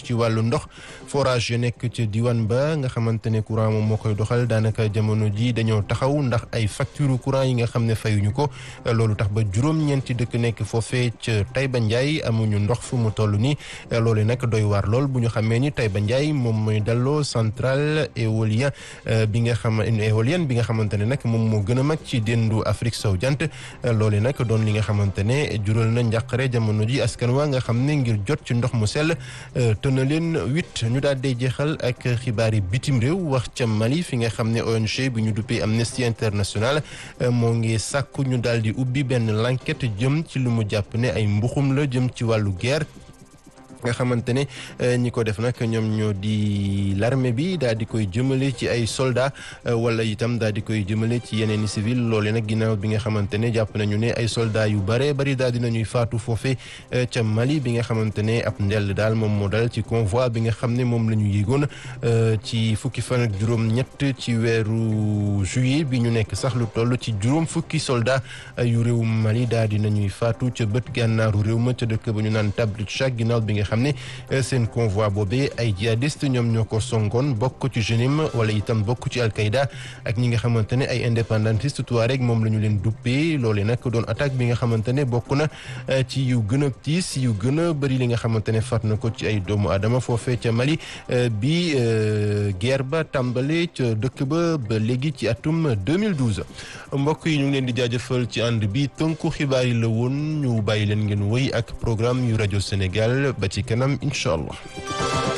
ci wàllu ndox forage yu nekk ci diwaan ba nga xamante ne courant moom moo koy doxal daanaka jamono ji dañoo taxaw ndax ay facture courant yi nga xam ne fayuñu ko loolu tax ba juróom-ñeenti dëkk nekk foofee ca Taïba Ndiaye amuñu ndox fu mu toll nii loolu nag doy waar lool bu ñu xamee ni Taïba Ndiaye moom mooy dalloo centrale éolien bi nga xam une éolienne bi nga xamante ne nag moom moo gën a mag ci déndu Afrique sowu jant loolu nag doon li nga xamante ne jural na njàqare jamono ji askan waa nga xam ne ngir jot ci ndox mu sell te na leen huit ñu daal di jeexal ak xibaar yi bitim réew wax ca Mali fi nga xam ne ONG bi ñu duppee Amnesty International moo ngi sàkku ñu daal di ubbi benn l'enquête jëm ci lu mu jàpp ne ay mbuxum la jëm ci wàllu guerre nga xamante ne ñi ko def nag ñoom ñoo di l'armée bi daal di koy jëmale ci ay soldats wala itam daal di koy jëmale ci yeneen i civil loole nag ginnaaw bi nga xamante ne jàpp nañu ne ay soldats yu bare bari daal di nañuy faatu foofe ca Mali bi nga xamante ne ab ndell daal moom moo dal ci convoi bi nga xam ne moom la ñu yéegoon ci fukki fan ak juróom-ñett ci weeru juillet bi ñu nekk sax lu toll ci juróom fukki soldats yu réew Mali daal di nañuy faatu ca bët gànnaaru réew ma ca dëkk ba ñu naan Tablitchak ginnaaw bi nga xam ne seen convoi boobee ay jihadiste ñoom ñoo ko songoon bokk ci JENIM wala itam bokk ci Al-Qaïda ak ñi nga xamante ne ay indépendantiste Touareg moom la ñu leen duppee loole nag doon attaque bi nga xamante ne bokk na ci yu gën a tiis yu gën a bëri li nga xamante ne faat na ko ci ay doomu aadama foofee ca Mali bi guerre ba tàmbale ca dëkk ba ba léegi ci atum 2012 mbokk yi ñu ngi leen di jaajëfal ci ànd bi tënku xibaar yi la woon ñu bàyyi leen ngeen wéy ak programme yu rajo Sénégal ba ci kanam incha allah